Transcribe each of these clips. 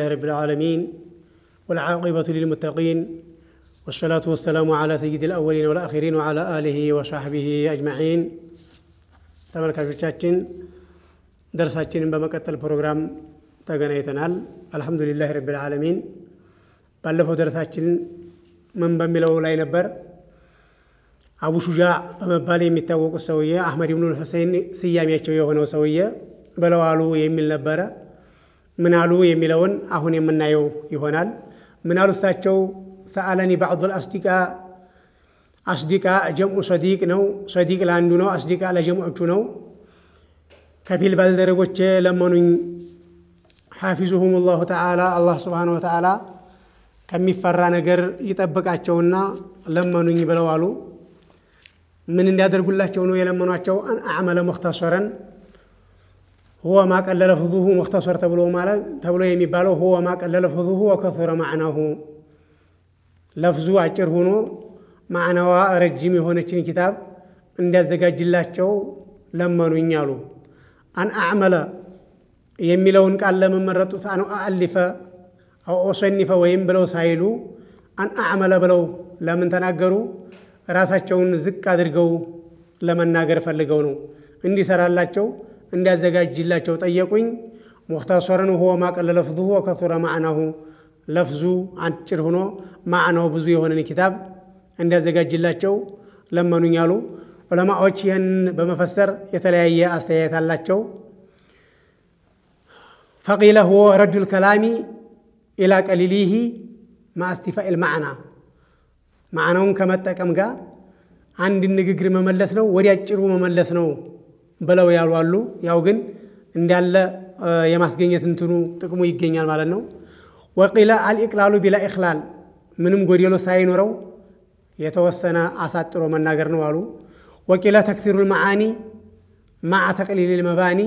رب العالمين والعاقبة للمتقين والصلاة والسلام على سيد الأولين والآخرين وعلى آله وصحبه أجمعين ተመልካቾቻችን ደርሳችንን በመቀጠል ፕሮግራም ተገናኝተናል። አልሐምዱሊላህ ረብል ዓለሚን። ባለፈው ደርሳችን ምን በሚለው ላይ ነበር? አቡ ሹጃ በመባል የሚታወቁት ሰውዬ አሕመድ ብኑል ሁሴን ስያሜያቸው የሆነው ሰውዬ ብለው አሉ የሚል ነበረ። ምን አሉ የሚለውን አሁን የምናየው ይሆናል። ምን አሉ እሳቸው? ሰአለኒ ባዕዱል አስዲቃ አስዲቃ ጀምዑ ሰዲቅ ነው። ሰዲቅ ለአንዱ ነው፣ አስዲቃ ለጀምዖቹ ነው። ከፊል ባልደረቦቼ ለመኑኝ። ሓፊዙሁም ላሁ ተዓላ አላህ ስብሓነ ወተዓላ ከሚፈራ ነገር ይጠብቃቸውና ለመኑኝ ብለው አሉ። ምን እንዲያደርጉላቸው ነው የለመኗቸው? አን አዕመለ ሙክተሰረን ሁወ ማቀለለ ፍዙሁ ሙክተሰር ተብሎ ማለት ተብሎ የሚባለው ሁወ ማቀለለ ፍዙሁ ወከሱረ ማዕናሁ ለፍዙ አጭር ሆኖ ማዕናዋ ረጅም የሆነችን ኪታብ እንዲያዘጋጅላቸው ለመኑኝ አሉ። አን አዕመለ የሚለውን ቃል ለመመረጡት አን አአሊፈ አው ኦሰኒፈ ወይም ብለው ሳይሉ አን አዕመለ ብለው ለምን ተናገሩ? ራሳቸውን ዝቅ አድርገው ለመናገር ፈልገው ነው። እንዲሰራላቸው እንዲያዘጋጅላቸው ጠየቁኝ። ሙክተሰረን ሁወ ማቀለለ ለፍዙሁ ወከሱረ ማዕናሁ ለፍዙ አጭር ሆኖ ማዕናው ብዙ የሆነን ኪታብ እንዲያዘጋጅላቸው ለመኑኝ አሉ። ዑለማዎች ይህን በመፈሰር የተለያየ አስተያየት አላቸው። ፈቂለ ሁወ ረዱል ከላሚ ኢላ ቀሊሊሂ ማእስቲፋኢል ማዕና ማዕናውን ከመጠቀም ጋር አንድ ንግግር መመለስ ነው፣ ወዲ አጭሩ መመለስ ነው ብለው ያሉ አሉ። ያው ግን እንዳለ የማስገኘት እንትኑ ጥቅሙ ይገኛል ማለት ነው። ወቂለ አልኢቅላሉ ቢላ ኢኽላል ምንም ጎዴሎ ሳይኖረው የተወሰነ አሳጥሮ መናገር ነው አሉ። ወቂለ ተክሲሩል መዓኒ ማዓ ተቅሊል መባኒ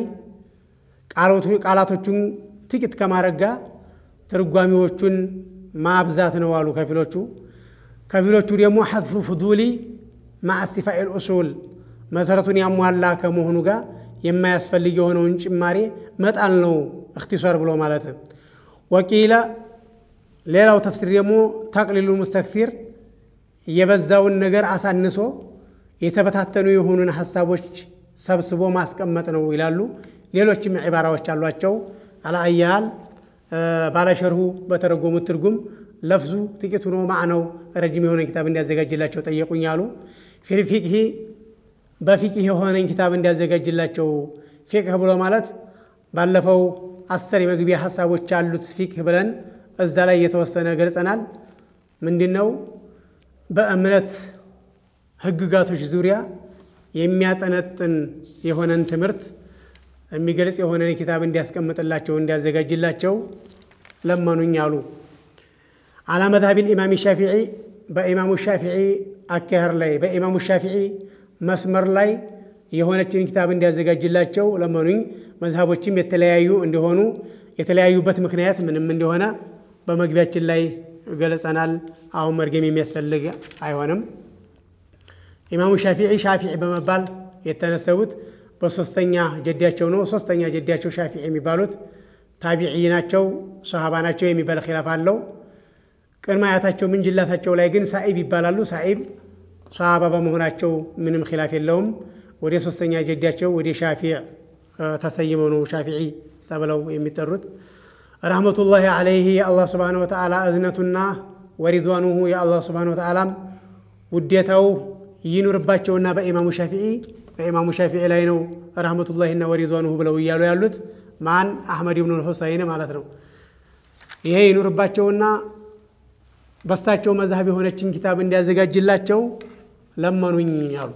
ቃላቶቹን ጥቂት ከማድረግ ጋር ትርጓሚዎቹን ማብዛት ነው አሉ ከፊሎቹ። ከፊሎቹ ደግሞ ሐዝፉ ፍዱሊ ማዓ እስቲፋኢል ኡሱል መሰረቱን ያሟላ ከመሆኑ ጋር የማያስፈልግ የሆነውን ጭማሬ መጣል ነው እክቲሷር ብሎ ማለት። ወቂለ ሌላው ተፍሲር ደግሞ ተቅሊሉ ሙስተክሲር የበዛውን ነገር አሳንሶ የተበታተኑ የሆኑን ሀሳቦች ሰብስቦ ማስቀመጥ ነው ይላሉ። ሌሎችም ዒባራዎች አሏቸው። አልአያል ባለሸርሁ በተረጎሙት ትርጉም ለፍዙ ጥቂት ሆኖ ማዕነው ረጅም የሆነ ኪታብ እንዲያዘጋጅላቸው ጠየቁኝ አሉ። ፊልፊቅሂ በፊቅህ የሆነን ኪታብ እንዲያዘጋጅላቸው ፊቅህ ብሎ ማለት ባለፈው አስር የመግቢያ ሀሳቦች ያሉት ፊቅህ ብለን እዛ ላይ የተወሰነ ገልጸናል። ምንድን ነው? በእምነት ህግጋቶች ዙሪያ የሚያጠነጥን የሆነን ትምህርት የሚገልጽ የሆነን ኪታብ እንዲያስቀምጥላቸው እንዲያዘጋጅላቸው ለመኑኝ አሉ። አላ መዝሀቢል ኢማም ሻፊዒ በኢማሙ ሻፊዒ አካሄድ ላይ በኢማሙ ሻፊዒ መስመር ላይ የሆነችን ኪታብ እንዲያዘጋጅላቸው ለመኑኝ። መዝሀቦችም የተለያዩ እንደሆኑ የተለያዩበት ምክንያት ምንም እንደሆነ በመግቢያችን ላይ ገለጸናል። አሁን መድገም የሚያስፈልግ አይሆንም። ኢማሙ ሻፊዒ ሻፊዒ በመባል የተነሰቡት በሶስተኛ ጀዳቸው ነው። ሶስተኛ ጀዳቸው ሻፊዒ የሚባሉት ታቢዒ ናቸው፣ ሰሃባ ናቸው የሚባል ኺላፍ አለው። ቅድመ አያታቸው ምንጅላታቸው ላይ ግን ሳኢብ ይባላሉ። ሳኢብ ሰሃባ በመሆናቸው ምንም ኺላፍ የለውም። ወደ ሶስተኛ ጀዳቸው ወደ ሻፊዕ ተሰይመው ነው ሻፊዒ ተብለው የሚጠሩት። ረሕመቱላሂ ዓለይህ የአላህ ስብሓነ ወተዓላ እዝነቱና ወሪድዋኑሁ የአላህ ስብሓነ ወተዓላም ውዴታው ይኑርባቸውና በኢማሙ ሻፊዒ በኢማሙ ሻፊዒ ላይ ነው ረሕመቱላሂና ወሪድዋኑሁ ብለው እያሉ ያሉት ማን አሕመድ ብኑል ሁሰይን ማለት ነው። ይሄ ይኑርባቸውና በሳቸው መዝሀብ የሆነችን ኪታብ እንዲያዘጋጅላቸው ለመኑኝ አሉ።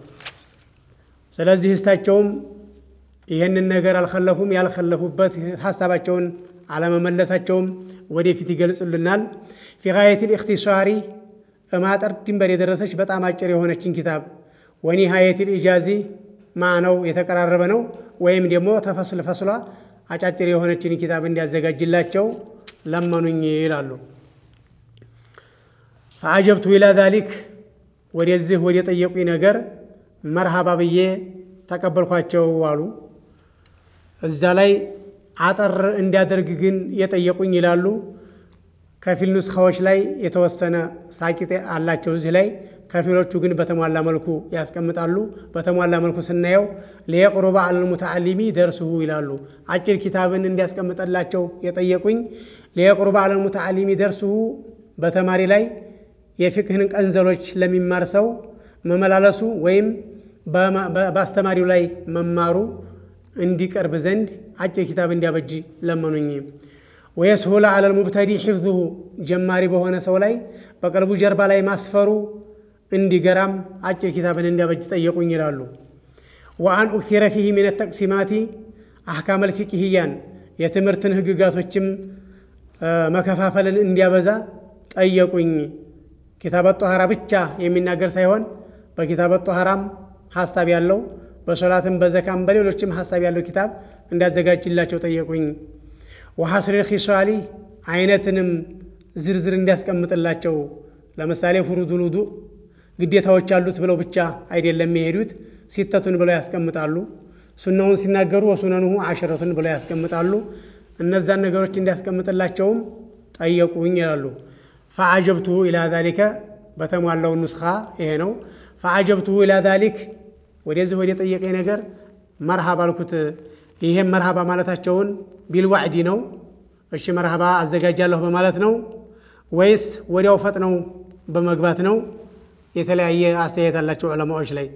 ስለዚህ እሳቸውም ይህንን ነገር አልከለፉም። ያልከለፉበት ሀሳባቸውን አለመመለሳቸውም ወደፊት ይገልጹልናል። ፊ ጋየቲል ኢኽቲሳሪ በማጠር ድንበር የደረሰች በጣም አጭር የሆነችን ኪታብ ወኒሃየቲል ኢጃዚ ማዕነው የተቀራረበ ነው። ወይም ደግሞ ተፈስል ፈስሏ አጫጭር የሆነችን ኪታብ እንዲያዘጋጅላቸው ለመኑኝ ይላሉ። ፈአጀብቱ ኢላ ዛሊክ ወደዚህ ወደ ጠየቁኝ ነገር መርሃባ ብዬ ተቀበልኳቸው አሉ። እዛ ላይ አጠር እንዲያደርግ ግን የጠየቁኝ ይላሉ ከፊል ኑስኻዎች ላይ የተወሰነ ሳቂጥ አላቸው እዚህ ላይ ከፊሎቹ ግን በተሟላ መልኩ ያስቀምጣሉ። በተሟላ መልኩ ስናየው ሊየቅሩበ አለል ሙተዓሊሚ ደርሱሁ ይላሉ። አጭር ኪታብን እንዲያስቀምጠላቸው የጠየቁኝ ሊየቅሩበ አለል ሙተዓሊሚ ደርሱሁ በተማሪ ላይ የፊቅህን ቀንዘሎች ለሚማር ሰው መመላለሱ ወይም በአስተማሪው ላይ መማሩ እንዲቀርብ ዘንድ አጭር ኪታብ እንዲያበጅ ለመኑኝ። ወየስሁለ አለል ሙብተዲ ሒፍዙሁ ጀማሪ በሆነ ሰው ላይ በቀልቡ ጀርባ ላይ ማስፈሩ እንዲገራም አጭር ኪታብን እንዲያበጅ ጠየቁኝ ይላሉ። ወአን ኡክሲረ ፊህ ሚን ተቅሲማቲ አሕካመል ፊቅህያን የትምህርትን ህግጋቶችም መከፋፈልን እንዲያበዛ ጠየቁኝ። ኪታበ ጦሃራ ብቻ የሚናገር ሳይሆን በኪታበ ጦሃራም ሀሳብ ያለው በሶላትም በዘካም በሌሎችም ሀሳብ ያለው ኪታብ እንዲያዘጋጅላቸው ጠየቁኝ። ወሐስሪል ኺሷሊ አይነትንም ዝርዝር እንዲያስቀምጥላቸው ለምሳሌ ፍሩዙል ውዱእ ግዴታዎች አሉት ብለው ብቻ አይደለም የሚሄዱት፣ ሲተቱን ብለው ያስቀምጣሉ። ሱናውን ሲናገሩ ወሱነንሁ አሸረቱን ብለው ያስቀምጣሉ። እነዛን ነገሮች እንዲያስቀምጥላቸውም ጠየቁኝ ይላሉ። ፈአጀብቱሁ ኢላ ዛሊከ በተሟላው ኑስኻ ይሄ ነው። ፈአጀብቱሁ ኢላ ዛሊክ ወደዚህ ወደ ጠየቀኝ ነገር መርሃባ አልኩት። ይሄም መርሃባ ማለታቸውን ቢልዋዕዲ ነው። እሺ መርሃባ አዘጋጃለሁ በማለት ነው ወይስ ወዲያው ፈጥነው በመግባት ነው? የተለያየ አስተያየት አላቸው ዑለማዎች ላይ።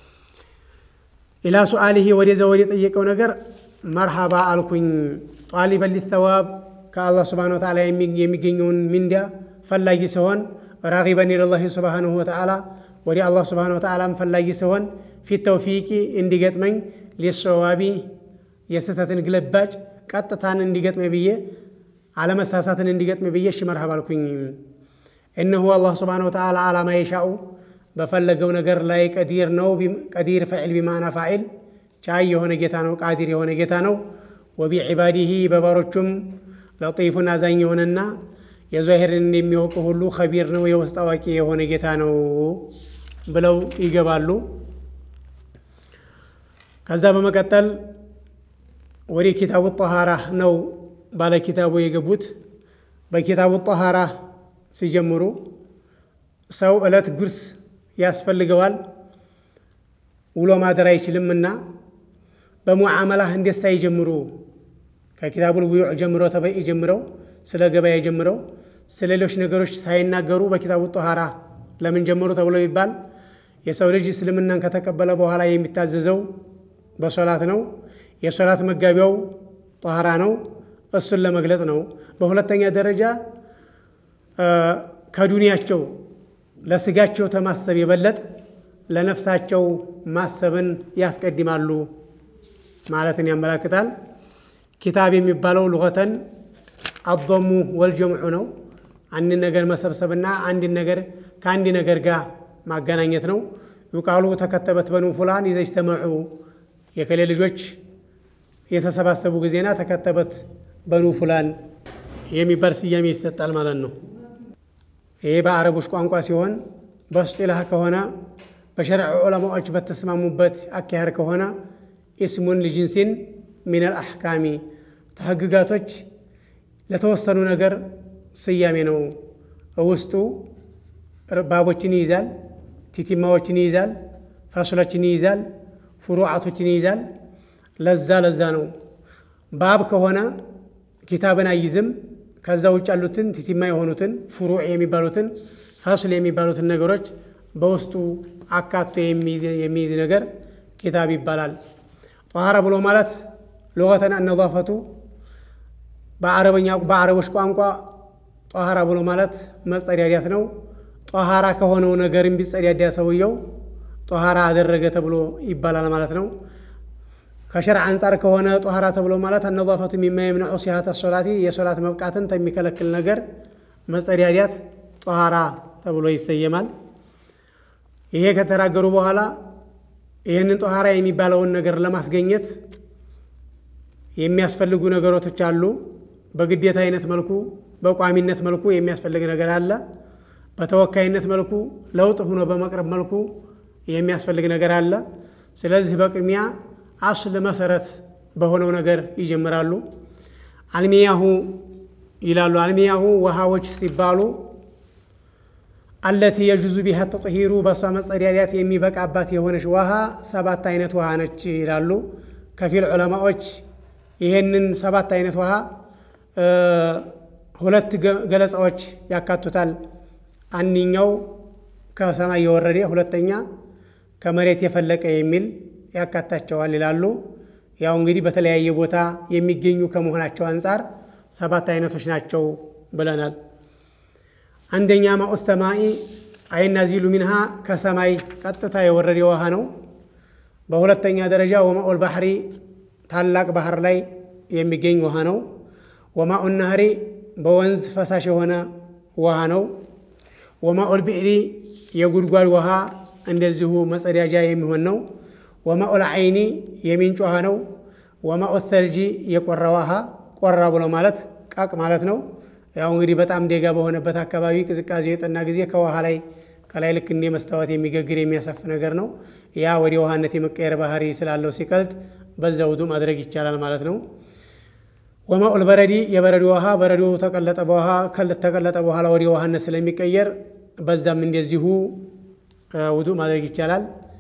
ኢላ ሱአሊሂ ወደዛ ወደ ጠየቀው ነገር መርሃባ አልኩኝ። ጣሊበን ሊተዋብ ከአላህ ስብሓነሁ ወተዓላ የሚገኘውን ሚንዳ ፈላጊ ሲሆን፣ ራጊበን ኢለላሂ ስብሓነሁ ወተዓላ ወደ አላህ ስብሓነሁ ወተዓላም ፈላጊ ሲሆን፣ ፊት ተውፊቂ እንዲገጥመኝ ሊሰዋቢ የስህተትን ግለባጭ ቀጥታን እንዲገጥመኝ ብዬ አለመሳሳትን እንዲገጥመኝ ብዬ እሺ መርሃባ አልኩኝ። እነሁ አላህ ስብሓነሁ ወተዓላ አላማ የሻኡ በፈለገው ነገር ላይ ቀዲር ነው። ቀዲር ፈዒል ቢማዕና ፋዒል ቻይ የሆነ ጌታ ነው። ቃዲር የሆነ ጌታ ነው። ወቢዒባዲሂ በባሮቹም ለጢፉን አዛኝ የሆነና የዛሂርን የሚያውቅ ሁሉ ኸቢር ነው፣ የውስጥ አዋቂ የሆነ ጌታ ነው ብለው ይገባሉ። ከዛ በመቀጠል ወደ ኪታቡ ጠሃራ ነው ባለ ኪታቡ የገቡት። በኪታቡ ጠሃራ ሲጀምሩ ሰው ዕለት ጉርስ ያስፈልገዋል፣ ውሎ ማደር አይችልምና በሙዓመላህ እንዴት ሳይጀምሩ ከኪታቡል ቡዩዕ ጀምሮ ተበኢ ጀምረው ስለ ገበያ ጀምረው ስለ ሌሎች ነገሮች ሳይናገሩ በኪታቡ ጠሃራ ለምን ጀመሩ ተብሎ ይባል የሰው ልጅ እስልምናን ከተቀበለ በኋላ የሚታዘዘው በሶላት ነው። የሶላት መጋቢያው ጠሃራ ነው። እሱን ለመግለጽ ነው። በሁለተኛ ደረጃ ከዱንያቸው ለስጋቸው ተማሰብ የበለጥ ለነፍሳቸው ማሰብን ያስቀድማሉ ማለትን ያመላክታል። ኪታብ የሚባለው ልغተን አضሙ ወልጀምዑ ነው። አንድን ነገር መሰብሰብና አንድን ነገር ከአንድ ነገር ጋር ማገናኘት ነው። ዩቃሉ ተከተበት በኑ ፉላን ይዘጅተመዑ የከሌ ልጆች የተሰባሰቡ ጊዜና ተከተበት በኑ ፉላን የሚባል ስያሜ ይሰጣል ማለት ነው። ይሄ በአረቦች ቋንቋ ሲሆን በስጢላህ ከሆነ በሸርዕ ዑለማዎች በተስማሙበት አካሄድ ከሆነ ኢስሙን ልጅንሲን ሚነል አሕካሚ ተህግጋቶች ለተወሰኑ ነገር ስያሜ ነው። ውስጡ ባቦችን ይይዛል፣ ቲቲማዎችን ይይዛል፣ ፋሱሎችን ይይዛል፣ ፍሩዓቶችን ይይዛል። ለዛ ለዛ ነው ባብ ከሆነ ኪታብን አይዝም። ከዛ ውጭ ያሉትን ቲቲማ የሆኑትን ፍሩዕ የሚባሉትን ፋስል የሚባሉትን ነገሮች በውስጡ አካቶ የሚይዝ ነገር ኪታብ ይባላል። ጠሃራ ብሎ ማለት ሉገተን አነዛፈቱ በአረበኛ በአረቦች ቋንቋ ጠሃራ ብሎ ማለት መጸዳዳት ነው። ጠሃራ ከሆነው ነገርም ቢጸዳዳ ሰውየው ጠሃራ አደረገ ተብሎ ይባላል ማለት ነው። ከሸርዕ አንጻር ከሆነ ጠሃራ ተብሎ ማለት አነዛፈቱ ሚማ የምነዑ ሲሃተ ሶላቲ የሶላት መብቃትን ከሚከለክል ነገር መጸዳዳት ጠሃራ ተብሎ ይሰየማል። ይሄ ከተናገሩ በኋላ ይህንን ጠሃራ የሚባለውን ነገር ለማስገኘት የሚያስፈልጉ ነገሮች አሉ። በግዴታ አይነት መልኩ በቋሚነት መልኩ የሚያስፈልግ ነገር አለ። በተወካይነት መልኩ ለውጥ ሆኖ በመቅረብ መልኩ የሚያስፈልግ ነገር አለ። ስለዚህ በቅድሚያ አስል መሰረት በሆነው ነገር ይጀምራሉ። አልሚያሁ ይላሉ። አልሚያሁ ውሃዎች ሲባሉ አለቲ የጁዙ ቢሃ ተጥሂሩ በእሷ መጸዳዳት የሚበቃባት የሆነች ውሃ ሰባት አይነት ውሃ ነች ይላሉ። ከፊል ዑለማዎች ይሄንን ሰባት አይነት ውሃ ሁለት ገለጻዎች ያካቱታል። አንኛው ከሰማይ የወረደ ሁለተኛ ከመሬት የፈለቀ የሚል ያካታቸዋል ይላሉ። ያው እንግዲህ በተለያየ ቦታ የሚገኙ ከመሆናቸው አንጻር ሰባት አይነቶች ናቸው ብለናል። አንደኛ ማኡ ሰማኢ አይናዚሉ ሚንሃ ከሰማይ ቀጥታ የወረደ ውሃ ነው። በሁለተኛ ደረጃ ወማኡል ባህሪ ታላቅ ባህር ላይ የሚገኝ ውሃ ነው። ወማኡ ናህሪ በወንዝ ፈሳሽ የሆነ ውሃ ነው። ወማኡል ብዕሪ የጉድጓድ ውሃ እንደዚሁ መጸዳጃ የሚሆን ነው። ወማኡል አይኒ የሚንጭ ውሃ ነው። ወማኡ ተልጂ የቆራ ውሃ ቆራ ብሎ ማለት ቃቅ ማለት ነው። ያው እንግዲህ በጣም ደጋ በሆነበት አካባቢ ቅዝቃዜ የጠና ጊዜ ከውሃ ላይ ከላይ ልክ እንደ መስታወት የሚገግር የሚያሰፍ ነገር ነው። ያ ወደ ውሃነት የመቀየር ባህሪ ስላለው ሲቀልጥ በዛ ውዱ ማድረግ ይቻላል ማለት ነው። ወማኡል በረዲ የበረዶ ውሃ በረዶ ተቀለጠ በውሃ ተቀለጠ በኋላ ወደ ውሃነት ስለሚቀየር በዛም እንደዚሁ ውዱ ማድረግ ይቻላል።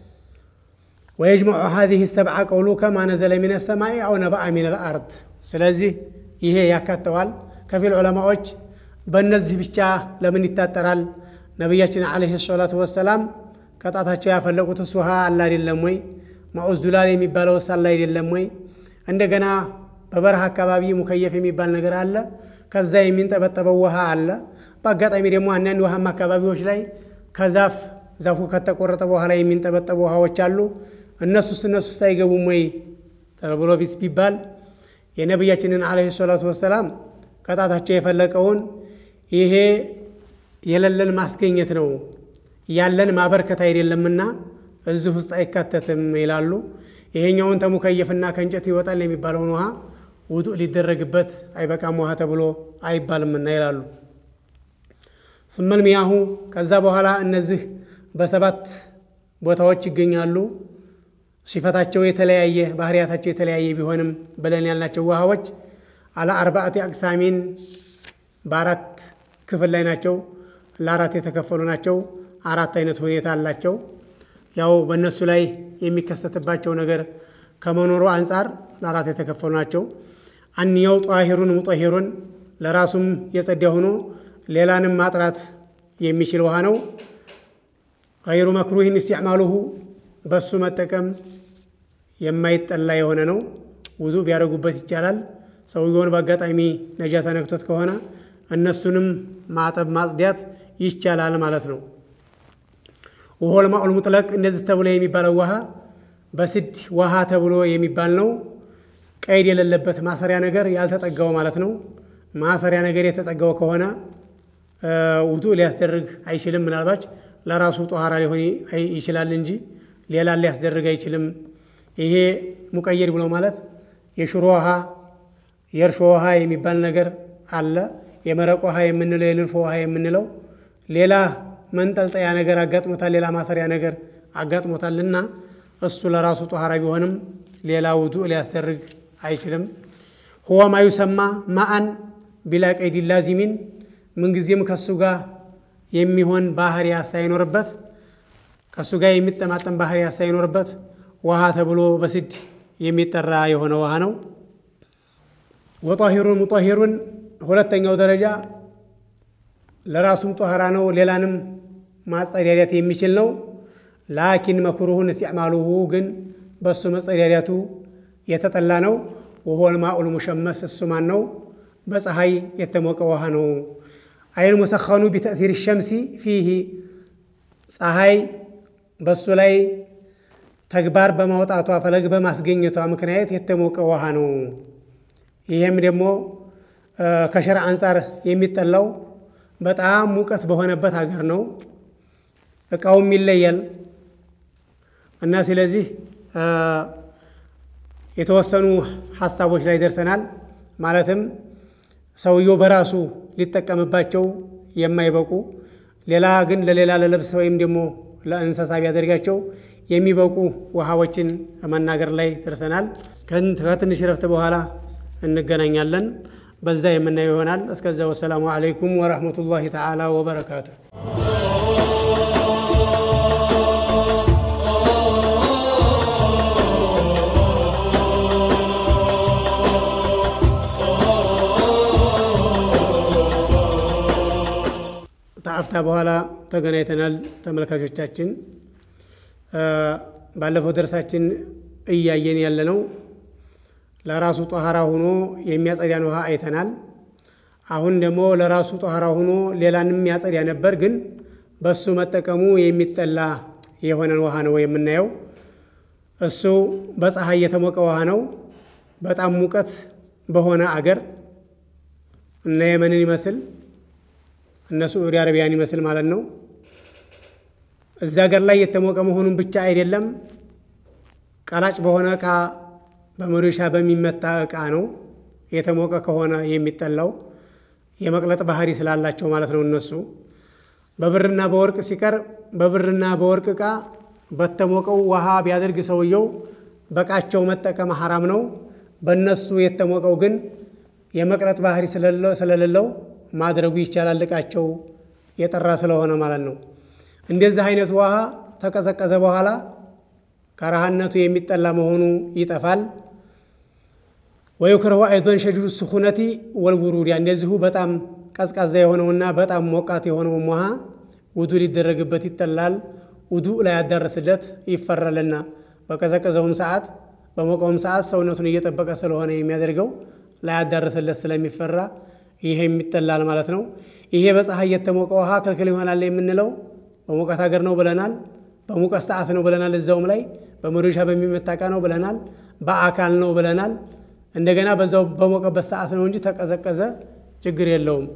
ወየጅመዑ ሀዚህ ሰብዓ ቀውሉ ከማ ነዘለ ሚነ ሰማይ አው ነባአ ሚነል አርድ። ስለዚህ ይሄ ያካተዋል። ከፊል ዑለማዎች በእነዚህ ብቻ ለምን ይታጠራል? ነቢያችን ዓለይሂ ሰላቱ ወሰላም ከጣታቸው ያፈለቁትስ ውሃ አለ አይደለም ወይ? ማኡዝ ዱላል የሚባለው ሳለ አይደለም ወይ? እንደገና በበረሃ አካባቢ ሙከየፍ የሚባል ነገር አለ። ከዛ የሚንጠበጠበው ውሃ አለ። በአጋጣሚ ደግሞ አንዳንድ ውሃማ አካባቢዎች ላይ ከዛፍ ዛፉ ከተቆረጠ በኋላ የሚንጠበጠቡ ውሃዎች አሉ። እነሱስ እነሱስ አይገቡም ወይ ተብሎ ቢስ ቢባል የነቢያችንን ዓለይሂ ሰላቱ ወሰላም ከጣታቸው የፈለቀውን ይሄ የሌለን ማስገኘት ነው ያለን ማበርከት አይደለምና እዚህ ውስጥ አይካተትም ይላሉ። ይሄኛውን ተሙከየፍና ከእንጨት ይወጣል የሚባለውን ውሃ ውዱእ ሊደረግበት አይበቃም ውሃ ተብሎ አይባልምና ይላሉ። ስመል ሚያሁ ከዛ በኋላ እነዚህ በሰባት ቦታዎች ይገኛሉ። ሲፈታቸው የተለያየ ባህሪያታቸው የተለያየ ቢሆንም ብለን ያልናቸው ውሃዎች አላ አርባዕቲ አቅሳሚን በአራት ክፍል ላይ ናቸው። ለአራት የተከፈሉ ናቸው። አራት አይነት ሁኔታ አላቸው። ያው በእነሱ ላይ የሚከሰትባቸው ነገር ከመኖሩ አንጻር ለአራት የተከፈሉ ናቸው። አንኛው ጧሂሩን ሙጠሂሩን ለራሱም የጸዳ ሆኖ ሌላንም ማጥራት የሚችል ውሃ ነው። ገይሩ መክሩሂን ኢስቲዕማሉሁ በሱ መጠቀም የማይጠላ የሆነ ነው። ውዱ ቢያደርጉበት ይቻላል። ሰውየውን በአጋጣሚ ነጃሳ ነክቶት ከሆነ እነሱንም ማጠብ ማጽዳት ይቻላል ማለት ነው። ውሆል ማኡል ሙጥለቅ እንደዚህ ተብሎ የሚባለው ውሃ በስድ ውሃ ተብሎ የሚባል ነው። ቀይድ የሌለበት ማሰሪያ ነገር ያልተጠጋው ማለት ነው። ማሰሪያ ነገር የተጠጋው ከሆነ ውዱ ሊያስደርግ አይችልም። ምናልባች ለራሱ ጦሃራ ሊሆን ይችላል እንጂ ሌላን ሊያስደርግ አይችልም። ይሄ ሙቀየድ ብሎ ማለት የሽሮ ውሃ፣ የእርሾ ውሃ የሚባል ነገር አለ። የመረቅ ውሃ የምንለው የልንፎ ውሃ የምንለው ሌላ መንጠልጠያ ነገር አጋጥሞታል፣ ሌላ ማሰሪያ ነገር አጋጥሞታል እና እሱ ለራሱ ጦሃራ ቢሆንም ሌላ ውዱእ ሊያስደርግ አይችልም። ሁወ ማ ዩሰማ ማአን ቢላ ቀይድ ላዚሚን ምንጊዜም ከሱ ጋር የሚሆን ባህሪያ ሳይኖርበት ከሱ ጋር የሚጠማጠን ባህሪያ ሳይኖርበት ውሃ ተብሎ በስድ የሚጠራ የሆነ ውሃ ነው። ወጧሂሩን ሙጧሂሩን ሁለተኛው ደረጃ ለራሱም ጦሃራ ነው፣ ሌላንም ማጸዳዳት የሚችል ነው። ላኪን መክሩሁን እስቲዕማሉሁ ግን በእሱ መጸዳዳቱ የተጠላ ነው። ወሆል ማኡል ሙሸመስ እሱ ማን ነው? በፀሐይ የተሞቀ ውሃ ነው። አይን ሙሰኸኑ ቢተእሲር ሸምሲ ፊሂ ፀሐይ በእሱ ላይ ተግባር በማውጣቷ ፈለግ በማስገኘቷ ምክንያት የተሞቀ ውሃ ነው። ይህም ደግሞ ከሸርዕ አንጻር የሚጠላው በጣም ሙቀት በሆነበት ሀገር ነው። እቃውም ይለያል እና ስለዚህ የተወሰኑ ሀሳቦች ላይ ደርሰናል። ማለትም ሰውየው በራሱ ሊጠቀምባቸው የማይበቁ ሌላ ግን ለሌላ ለልብስ ወይም ደግሞ ለእንስሳ ቢያደርጋቸው የሚበቁ ውሃዎችን መናገር ላይ ደርሰናል። ከትንሽ ረፍት በኋላ እንገናኛለን። በዛ የምናየው ይሆናል። እስከዛ ወሰላሙ አለይኩም ወረሕመቱላሂ ተዓላ ወበረካቱ። ከአፍታ በኋላ ተገናኝተናል ተመልካቾቻችን። ባለፈው ደርሳችን እያየን ያለነው ለራሱ ጦሃራ ሆኖ የሚያጸዳን ውሃ አይተናል። አሁን ደግሞ ለራሱ ጦሃራ ሆኖ ሌላንም ያጸዳ ነበር፣ ግን በሱ መጠቀሙ የሚጠላ የሆነን ውሃ ነው የምናየው። እሱ በፀሐይ የተሞቀ ውሃ ነው። በጣም ሙቀት በሆነ አገር እነ የመንን ይመስል እነ ሳዑዲ አረቢያን ይመስል ማለት ነው። እዛ ሀገር ላይ የተሞቀ መሆኑን ብቻ አይደለም፣ ቀላጭ በሆነ እቃ በመዶሻ በሚመታ እቃ ነው የተሞቀ ከሆነ የሚጠላው የመቅለጥ ባህሪ ስላላቸው ማለት ነው። እነሱ በብርና በወርቅ ሲቀር በብርና በወርቅ እቃ በተሞቀው ውሃ ቢያደርግ ሰውየው በቃቸው መጠቀም ሐራም ነው። በእነሱ የተሞቀው ግን የመቅለጥ ባህሪ ስለሌለው ማድረጉ ይቻላል፣ እቃቸው የጠራ ስለሆነ ማለት ነው። እንደዚህ አይነቱ ውሃ ተቀዘቀዘ በኋላ ከረሃነቱ የሚጠላ መሆኑ ይጠፋል። ወዩክረሁ አይዶን ሸዲዱ ስኹነቲ ወልቡሩድ እንደዚሁ በጣም ቀዝቃዛ የሆነውና በጣም ሞቃት የሆነውም ውሃ ውዱ ሊደረግበት ይጠላል። ውዱ ላይ ያዳርስለት ይፈራልና በቀዘቀዘውም ሰዓት በሞቀውም ሰዓት ሰውነቱን እየጠበቀ ስለሆነ የሚያደርገው ላይ ያዳርስለት ስለሚፈራ ይሄ የሚጠላል ማለት ነው። ይሄ በፀሐይ የተሞቀ ውሃ ክልክል ይሆናል የምንለው በሙቀት ሀገር ነው ብለናል። በሙቀት ሰዓት ነው ብለናል። እዛውም ላይ በመዶሻ በሚመታ እቃ ነው ብለናል። በአካል ነው ብለናል። እንደገና በዛው በሞቀበት ሰዓት ነው እንጂ ተቀዘቀዘ ችግር የለውም።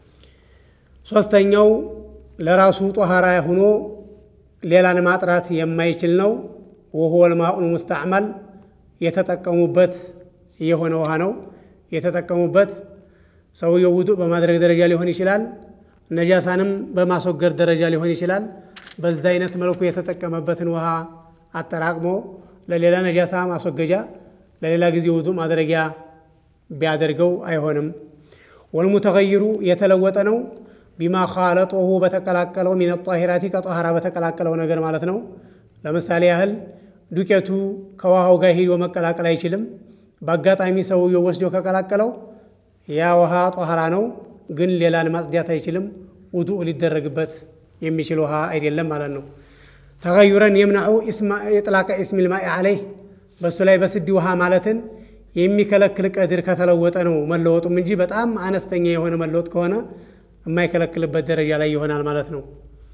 ሶስተኛው ለራሱ ጦሃራ ሆኖ ሌላን ማጥራት የማይችል ነው። ወሁወል ማኡል ሙስተዕመል የተጠቀሙበት የሆነ ውሃ ነው። የተጠቀሙበት ሰውየው ውዱእ በማድረግ ደረጃ ሊሆን ይችላል። ነጃሳንም በማስወገድ ደረጃ ሊሆን ይችላል። በዛ አይነት መልኩ የተጠቀመበትን ውሃ አጠራቅሞ ለሌላ ነጃሳ ማስወገጃ፣ ለሌላ ጊዜ ውዱእ ማድረጊያ ቢያደርገው አይሆንም። ወልሙተገይሩ የተለወጠ ነው። ቢማ ኻለጦሁ በተቀላቀለው ሚነ ጣሂራቲ ከጧሃራ በተቀላቀለው ነገር ማለት ነው። ለምሳሌ ያህል ዱቄቱ ከውሃው ጋር ሂዶ መቀላቀል አይችልም። በአጋጣሚ ሰውየው ወስዶ ከቀላቀለው ያ ውሃ ጧሃራ ነው፣ ግን ሌላን ማጽዳት አይችልም። ውዱእ ሊደረግበት የሚችል ውሃ አይደለም ማለት ነው። ተገዩረን የምናዑ የጥላቀ ኢስሚል ማኢ አለይህ በእሱ ላይ በስዲ ውሃ ማለትን የሚከለክል ቀድር ከተለወጠ ነው መለወጡም እንጂ በጣም አነስተኛ የሆነ መለወጥ ከሆነ የማይከለክልበት ደረጃ ላይ ይሆናል ማለት ነው።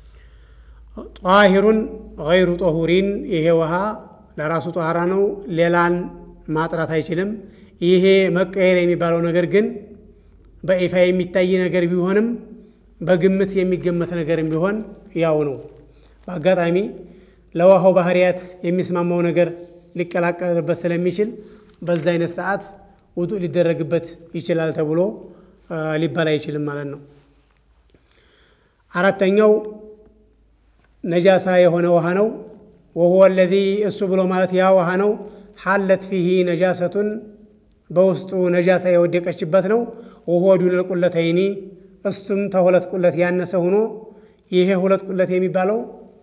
ጧሂሩን ገይሩ ጦሁሪን ይሄ ውሃ ለራሱ ጧሃራ ነው፣ ሌላን ማጥራት አይችልም። ይሄ መቀየር የሚባለው ነገር ግን በይፋ የሚታይ ነገር ቢሆንም በግምት የሚገመት ነገርም ቢሆን ያው ነው። በአጋጣሚ ለውሃው ባህሪያት የሚስማማው ነገር ሊቀላቀልበት ስለሚችል በዛ አይነት ሰዓት ውዱእ ሊደረግበት ይችላል ተብሎ ሊባል አይችልም ማለት ነው። አራተኛው ነጃሳ የሆነ ውሃ ነው። ወሁወ ለዚ እሱ ብሎ ማለት ያ ውሃ ነው ሐለት ፊሂ ነጃሰቱን በውስጡ ነጃሳ የወደቀችበት ነው። ወሁወ ዱነል ቁለተይኒ እሱም ተሁለት ቁለት ያነሰ ሆኖ ይሄ ሁለት ቁለት የሚባለው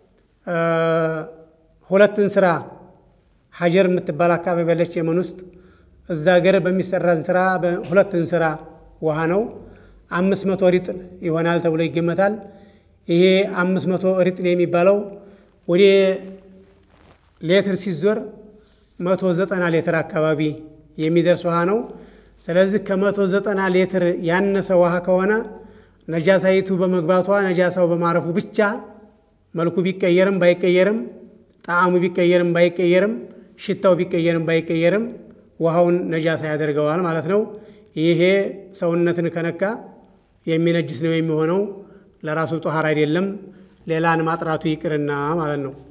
ሁለትን ስራ ሀጀር የምትባል አካባቢ ያለች የመን ውስጥ እዛ ሀገር በሚሰራን ስራ ሁለትን ስራ ውሃ ነው። አምስት መቶ ሪጥል ይሆናል ተብሎ ይገመታል። ይሄ አምስት መቶ ሪጥል የሚባለው ወደ ሌትር ሲዞር መቶ ዘጠና ሌትር አካባቢ የሚደርስ ውሃ ነው። ስለዚህ ከመቶ ዘጠና ሌትር ያነሰ ውሃ ከሆነ ነጃሳይቱ በመግባቷ ነጃሳው በማረፉ ብቻ መልኩ ቢቀየርም ባይቀየርም ጣዕሙ ቢቀየርም ባይቀየርም ሽታው ቢቀየርም ባይቀየርም ውሃውን ነጃሳ ያደርገዋል ማለት ነው። ይሄ ሰውነትን ከነካ የሚነጅስ ነው የሚሆነው። ለራሱ ጦሃር አይደለም፣ ሌላን ማጥራቱ ይቅርና ማለት ነው።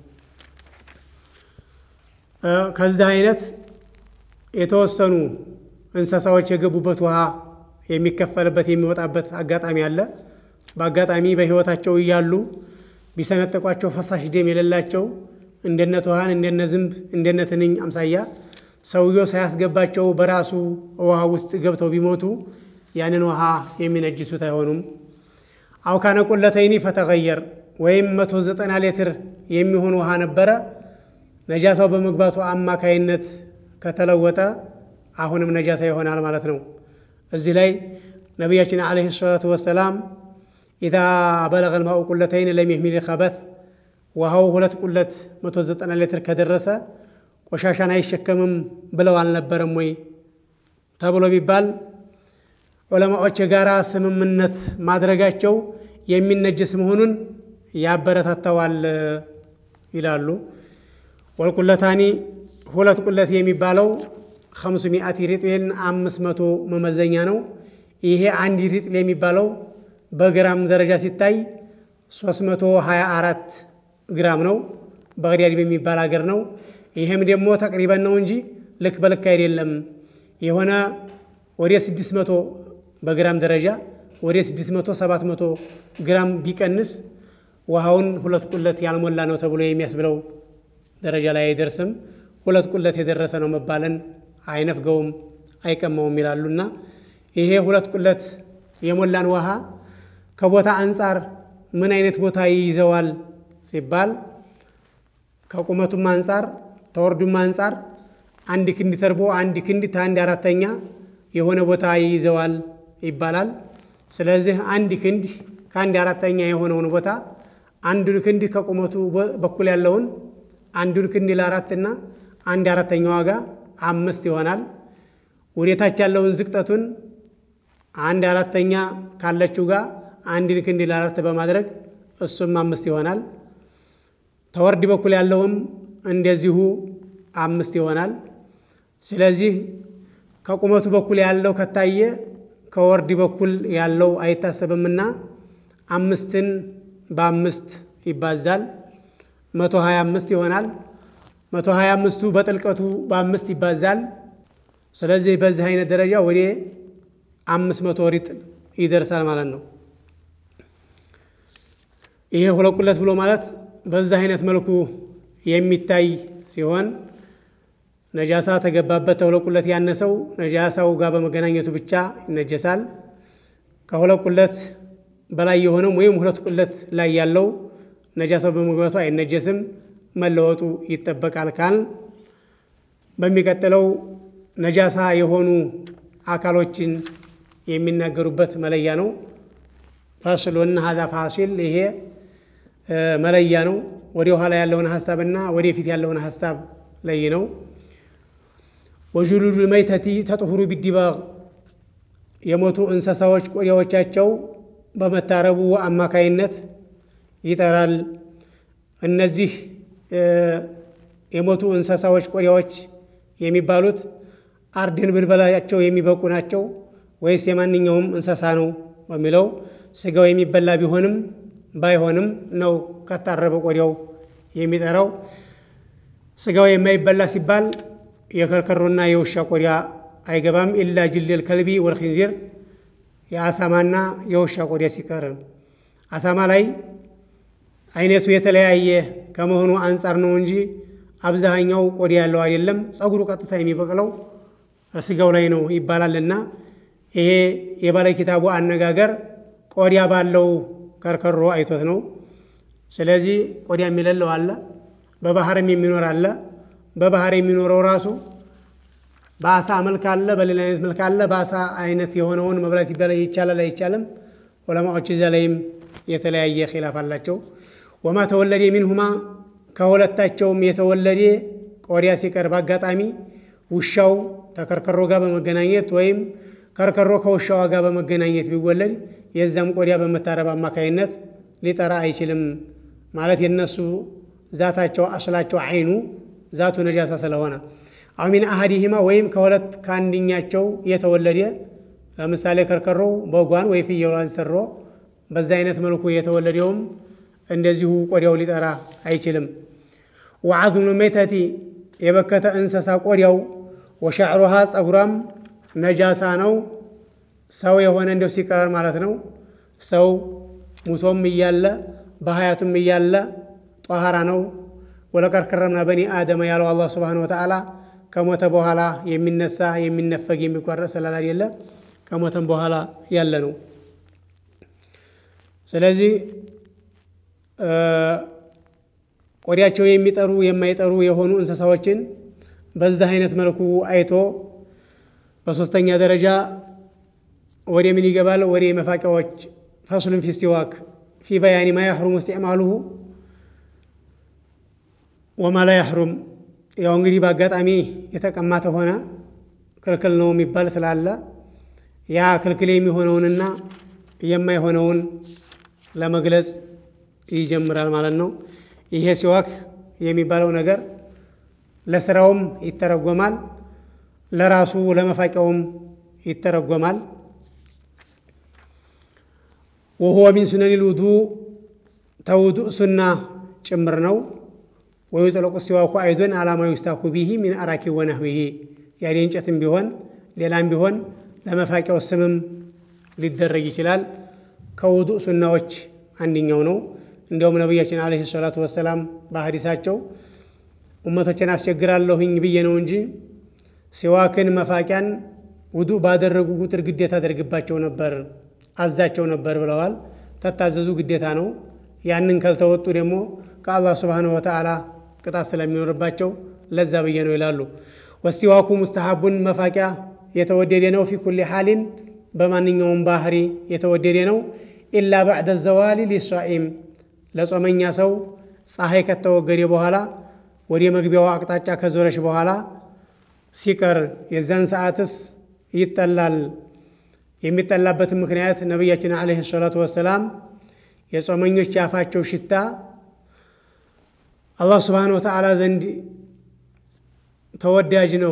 ከዚህ አይነት የተወሰኑ እንስሳዎች የገቡበት ውሃ የሚከፈልበት የሚወጣበት አጋጣሚ አለ። በአጋጣሚ በሕይወታቸው እያሉ ቢሰነጠቋቸው ፈሳሽ ደም የሌላቸው እንደነ ትኋን እንደነ ዝንብ እንደነ ትንኝ አምሳያ ሰውየው ሳያስገባቸው በራሱ ውሃ ውስጥ ገብተው ቢሞቱ ያንን ውሃ የሚነጅሱት አይሆኑም። አው ካነ ቁለተይኒ ፈተገየር ወይም መቶ ዘጠና ሊትር የሚሆን ውሃ ነበረ ነጃሳው በመግባቱ አማካይነት ከተለወጠ አሁንም ነጃሳ ይሆናል ማለት ነው። እዚህ ላይ ነቢያችን ዓለይሂ ሰላቱ ወሰላም ኢዛ በለገ ልማኡ ቁለተይን ለም የሕሚል ኸበት ውሃው ሁለት ቁለት 190 ሊትር ከደረሰ ቆሻሻን አይሸከምም ብለው አልነበረም ወይ ተብሎ ቢባል ዑለማዎች የጋራ ስምምነት ማድረጋቸው የሚነጀስ መሆኑን ያበረታተዋል ይላሉ። ወልቁለታኒ ሁለት ቁለት የሚባለው ከምሱ ሚአት ሪጥልን አምስት መቶ መመዘኛ ነው። ይሄ አንድ ሪጥል የሚባለው በግራም ደረጃ ሲታይ 324 ግራም ነው። በግዳድ በሚባል ሀገር ነው። ይህም ደግሞ ተቅሪበን ነው እንጂ ልክ በልክ አይደለም። የሆነ ወደ 600 በግራም ደረጃ ወደ 600 700 ግራም ቢቀንስ ውሃውን ሁለት ቁለት ያልሞላ ነው ተብሎ የሚያስብለው ደረጃ ላይ አይደርስም። ሁለት ቁለት የደረሰ ነው መባለን አይነፍገውም፣ አይቀማውም ይላሉና ይሄ ሁለት ቁለት የሞላን ውሃ ከቦታ አንጻር ምን አይነት ቦታ ይይዘዋል ሲባል ከቁመቱም አንጻር ተወርዱም አንጻር አንድ ክንድ ተርቦ አንድ ክንድ ከአንድ አራተኛ የሆነ ቦታ ይይዘዋል ይባላል። ስለዚህ አንድ ክንድ ከአንድ አራተኛ የሆነውን ቦታ አንዱን ክንድ ከቁመቱ በኩል ያለውን አንዱን ክንድ ለአራትና አንድ አራተኛ ዋጋ አምስት ይሆናል። ወደታች ያለውን ዝቅጠቱን አንድ አራተኛ ካለችው ጋር አንድን ክንድ ለአራት በማድረግ እሱም አምስት ይሆናል። ተወርድ በኩል ያለውም እንደዚሁ አምስት ይሆናል። ስለዚህ ከቁመቱ በኩል ያለው ከታየ ከወርድ በኩል ያለው አይታሰብምና አምስትን በአምስት ይባዛል መቶ ሀያ አምስት ይሆናል። መቶ ሀያ አምስቱ በጥልቀቱ በአምስት ይባዛል። ስለዚህ በዚህ አይነት ደረጃ ወደ አምስት መቶ ሪጥል ይደርሳል ማለት ነው። ይሄ ሁለት ቁለት ብሎ ማለት በዚህ አይነት መልኩ የሚታይ ሲሆን ነጃሳ ተገባበት ተሁለት ቁለት ያነሰው ነጃሳው ጋር በመገናኘቱ ብቻ ይነጀሳል። ከሁለት ቁለት በላይ የሆነም ወይም ሁለት ቁለት ላይ ያለው ነጃሳው በመግባቱ አይነጀስም፣ መለወጡ ይጠበቃል ካል በሚቀጥለው ነጃሳ የሆኑ አካሎችን የሚናገሩበት መለያ ነው። ፋስሎን ሀዛ ፋሲል ይሄ መለያ ነው። ወደ ኋላ ያለውን ሀሳብና ወደፊት ያለውን ሀሳብ ለይ ነው። ወጁሉዱ መይተቲ ተጥሁሩ ቢዲባግ የሞቱ እንስሳዎች ቆዳዎቻቸው በመታረቡ አማካይነት ይጠራል። እነዚህ የሞቱ እንስሳዎች ቆዳዎች የሚባሉት አርድን ብንበላቸው የሚበቁ ናቸው ወይስ የማንኛውም እንስሳ ነው በሚለው ስጋው የሚበላ ቢሆንም ባይሆንም ነው ከታረበ ቆዳው የሚጠራው። ስጋው የማይበላ ሲባል የከርከሮና የውሻ ቆዳ አይገባም። ኢላ ጅልል ከልቢ ወልክንዚር የአሳማና የውሻ ቆዳ ሲቀር አሳማ ላይ አይነቱ የተለያየ ከመሆኑ አንጻር ነው እንጂ አብዛኛው ቆዳ ያለው አይደለም። ጸጉሩ ቀጥታ የሚበቅለው ስጋው ላይ ነው ይባላልና ይሄ የባለ ኪታቡ አነጋገር ቆዳ ባለው ከርከሮ አይቶት ነው። ስለዚህ ቆዳ የሚለለው አለ፣ በባህርም የሚኖር አለ። በባህር የሚኖረው ራሱ በአሳ መልክ አለ፣ በሌላ አይነት መልክ አለ። በአሳ አይነት የሆነውን መብላት ይቻላል አይቻልም? ዑለማዎች እዚያ ላይም የተለያየ ኺላፍ አላቸው። ወማ ተወለደ ሚንሁማ ከሁለታቸውም የተወለደ ቆዳ ሲቀር በአጋጣሚ ውሻው ተከርከሮ ጋር በመገናኘት ወይም ከርከሮ ከውሻዋ ጋር በመገናኘት ቢወለድ የዛም ቆዳ በመታረብ አማካይነት ሊጠራ አይችልም። ማለት የነሱ ዛታቸው አስላቸው አይኑ ዛቱ ነጃሳ ስለሆነ አው ሚን አሀዲሂማ ወይም ከሁለት ከአንድኛቸው የተወለደ ለምሳሌ ከርከሮ በጓን ወይ ፍየሏን ሰሮ በዛ አይነት መልኩ የተወለደውም እንደዚሁ ቆዳው ሊጠራ አይችልም። ወዓዝሙ ሜተቲ የበከተ እንስሳ ቆዳው ወሻዕሩሃ ጸጉሯም ነጃሳ ነው። ሰው የሆነ እንደው ሲቀር ማለት ነው። ሰው ሙቶም እያለ በሀያቱም እያለ ጧሃራ ነው። ወለቀድ ከረምና በኒ አደመ ያለው አላህ ሱብሓነሁ ወተዓላ ከሞተ በኋላ የሚነሳ የሚነፈግ የሚቋረጥ ስላል አይደለ ከሞተም በኋላ ያለ ነው። ስለዚህ ቆዳቸው የሚጠሩ የማይጠሩ የሆኑ እንስሳዎችን በዛ አይነት መልኩ አይቶ በሶስተኛ ደረጃ ወደ ምን ይገባል? ወደ መፋቂያዎች ፈስሉን ፊ ሲዋክ ፊ በያኒ ማ ያሕሩሙ እስቲዕማሉሁ ወማ ላ ያሕሩም። ያው እንግዲህ በአጋጣሚ የተቀማ ተሆነ ክልክል ነው የሚባል ስላለ ያ ክልክል የሚሆነውንና የማይሆነውን ለመግለጽ ይጀምራል ማለት ነው። ይሄ ሲዋክ የሚባለው ነገር ለስራውም ይተረጎማል፣ ለራሱ ለመፋቂያውም ይተረጎማል። ወሁወ ሚን ሱነኒል ውዱእ ተውዱእ ሱና ጭምር ነው። ወዩጥለቁ ሲዋኩ አይዶን አላማ ዩስታኩ ቢሂ ሚን አራኪ ወነህዊሂ ያኔ እንጨትም ቢሆን ሌላም ቢሆን ለመፋቂያው ስምም ሊደረግ ይችላል። ከውዱእ ሱናዎች አንደኛው ነው። እንዲያውም ነቢያችን ዓለይሂ ሰላቱ ወሰላም በሐዲሳቸው ኡመቶችን አስቸግራለሁኝ ብዬ ነው እንጂ ሲዋክን መፋቂያን ውዱእ ባደረጉ ቁጥር ግዴታ አደርግባቸው ነበር አዛቸው ነበር ብለዋል። ተታዘዙ ግዴታ ነው። ያንን ካልተወጡ ደግሞ ከአላህ ሱብሓነሁ ወተዓላ ቅጣት ስለሚኖርባቸው ለዛ ብዬ ነው ይላሉ። ወሲዋኩ ሙስተሐቡን መፋቂያ የተወደደ ነው። ፊ ኩሊ ሓሊን በማንኛውም ባህሪ የተወደደ ነው። ኢላ ባዕደ ዘዋሊ ሊሳኢም ለጾመኛ ሰው ፀሐይ ከተወገደ በኋላ ወደ መግቢያው አቅጣጫ ከዞረች በኋላ ሲቀር የዛን ሰዓትስ ይጠላል። የሚጠላበትን ምክንያት ነቢያችን ዓለይሂ ሰላቱ ወሰላም የጾመኞች የአፋቸው ሽታ አላህ ስብሓነ ወተዓላ ዘንድ ተወዳጅ ነው።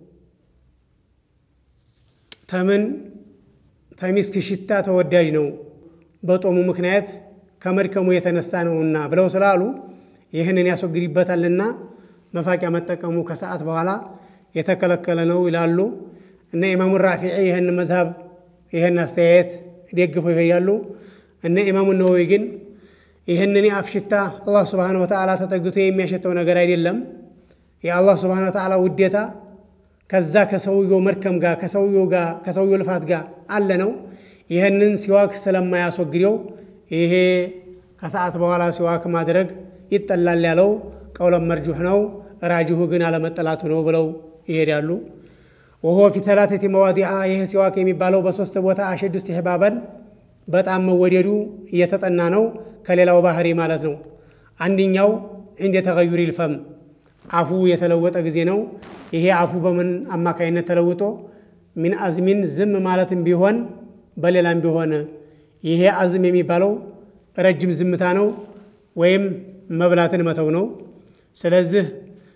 ተምን ተሚስክ ሽታ ተወዳጅ ነው በጦሙ ምክንያት ከመድከሙ የተነሳ ነውና ብለው ስላሉ ይህንን ያስወግድበታልና መፋቂያ መጠቀሙ ከሰዓት በኋላ የተከለከለ ነው ይላሉ። እነ ኢማሙ ራፊዒ ይህን መዝሀብ ይህን አስተያየት ደግፈው ይሄዳሉ። እነ ኢማሙ ነወዊ ግን ይህንን የአፍ ሽታ አላህ ስብሓነ ወተዓላ ተጠግቶ የሚያሸተው ነገር አይደለም። የአላህ ስብሓነ ወተዓላ ውዴታ ከዛ ከሰውየው መድከም ጋር ከሰውየው ጋር ከሰውየው ልፋት ጋር አለ ነው። ይህንን ሲዋክ ስለማያስወግደው ይሄ ከሰዓት በኋላ ሲዋክ ማድረግ ይጠላል ያለው ቀውለም መርጁሕ ነው። ራጅሁ ግን አለመጠላቱ ነው ብለው ይሄዳሉ። ወሆ ፊ ተላተቲ መዋዲዓ ይህ ሲዋክ የሚባለው በሶስት ቦታ አሸዱ እስትሕባበን በጣም መወደዱ እየተጠና ነው ከሌላው ባህሪ ማለት ነው። አንደኛው እንደ ተገዩር ይልፈም አፉ የተለወጠ ጊዜ ነው። ይሄ አፉ በምን አማካይነት ተለውጦ ሚን አዝሚን ዝም ማለትም ቢሆን በሌላም ቢሆን ይሄ አዝም የሚባለው ረጅም ዝምታ ነው ወይም መብላትን መተው ነው። ስለዚህ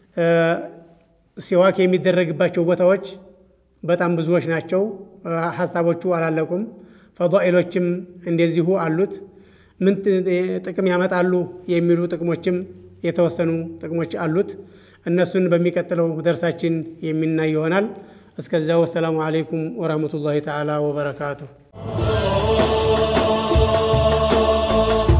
ሲዋክ የሚደረግባቸው ቦታዎች በጣም ብዙዎች ናቸው። ሀሳቦቹ አላለቁም። ፈዳኢሎችም እንደዚሁ አሉት። ምን ጥቅም ያመጣሉ የሚሉ ጥቅሞችም የተወሰኑ ጥቅሞች አሉት። እነሱን በሚቀጥለው ደርሳችን የሚናይ ይሆናል። እስከዚያው ወሰላሙ አለይኩም ወረህመቱላሂ ተዓላ ወበረካቱሁ።